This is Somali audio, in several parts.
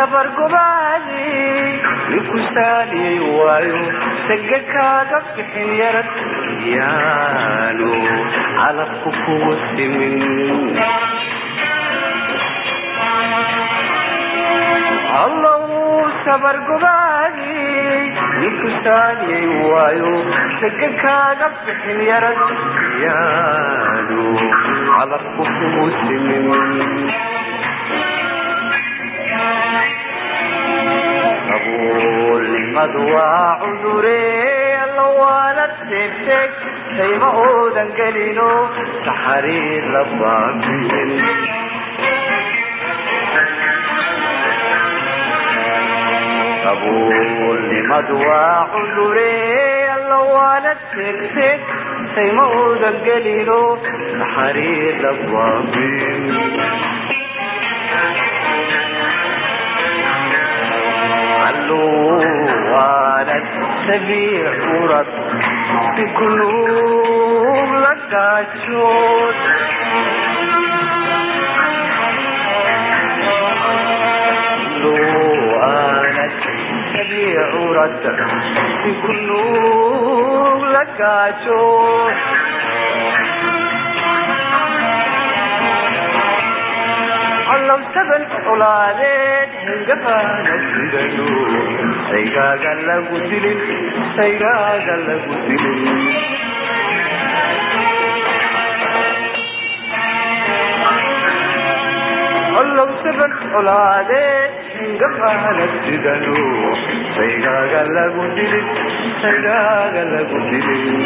sabargobaadi ninku saaliyay waayo saga kaaga bixin yarad yaanu calabku kugu simin allow sabargobaadi ninku saaliyay waayo saga kaaga bixin yarad yaanu calabku kugu simin qabuulnimadu waa cudure alla waala teegteeg sayma oodan gelino taxariir la baabiin qabuulnimadu waa cudure alla waala teegteeg sayma oodan gelino taxariir la baabiin علوانت سبيع ورد بقلوب لقاشوت علوانت سبيع ورد بقلوب لقاشوت allow saban colaadeed hingabaana sidano saygaaga lagu dilin saygaaga lagu dilin allow saban colaadeed hingabaana sidano saygaaga lagu dilin saygaaga lagu dilin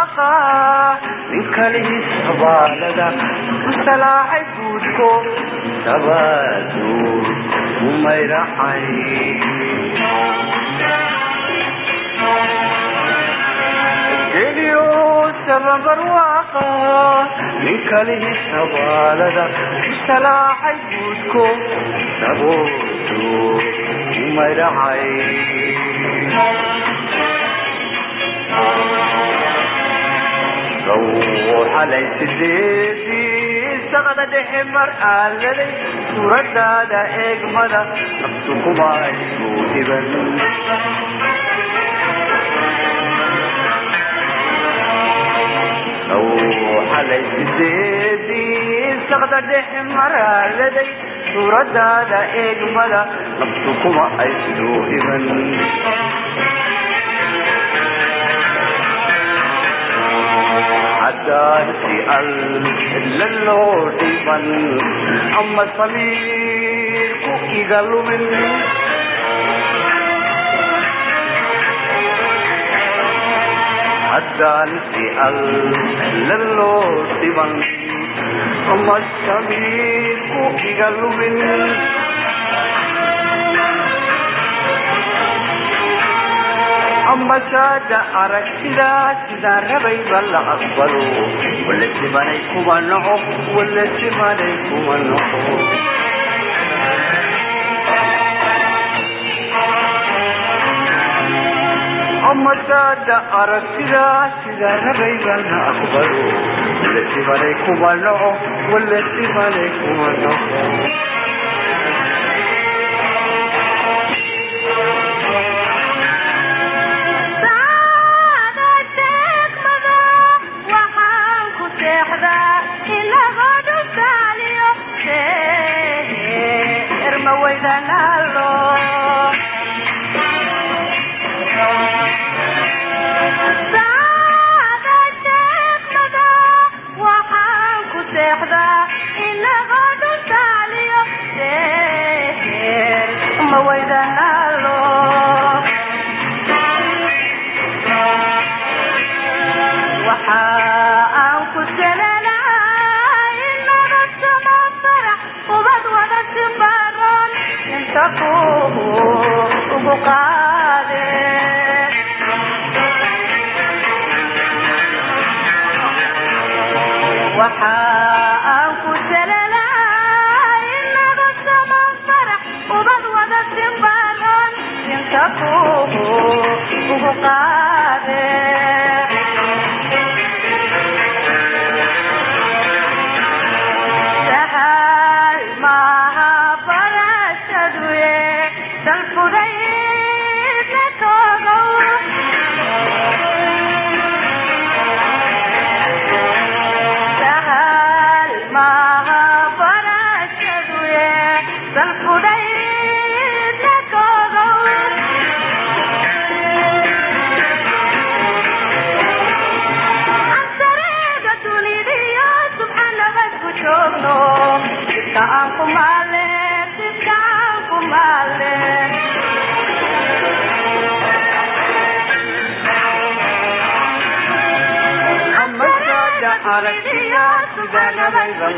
barwaaqa nin kalihiis habaalada u salaaxay guudko sabaduur umayracay geliyo sababarwaaqa nin kalihiis habaalada u salaaxay guudko sabooduur umayracay xalay sideedii saqda dhexe mar aaladay suuradaada eegmada naftu kuma isku dhiban xalay sideedii saqda dhexe mar aaladay suuradaada eegmada naftu kuma isku dhiban عدانتي إلا اللوطيبا أما الصمير كوكي قالوا مني عدانتي إلا اللوطيبا أما الصمير كوكي قالوا مني ambasaada aragtidaa sidaan rabayba la aqbalo wala simanay kuma noco wala simanay kuma noco ambasaada aragtidaa sidaan rabayba la aqbalo wala simanay kuma noco wala simanay kuma noco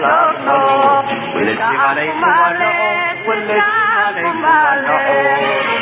Wala si Malay Kumano, wala si Malay Kumano.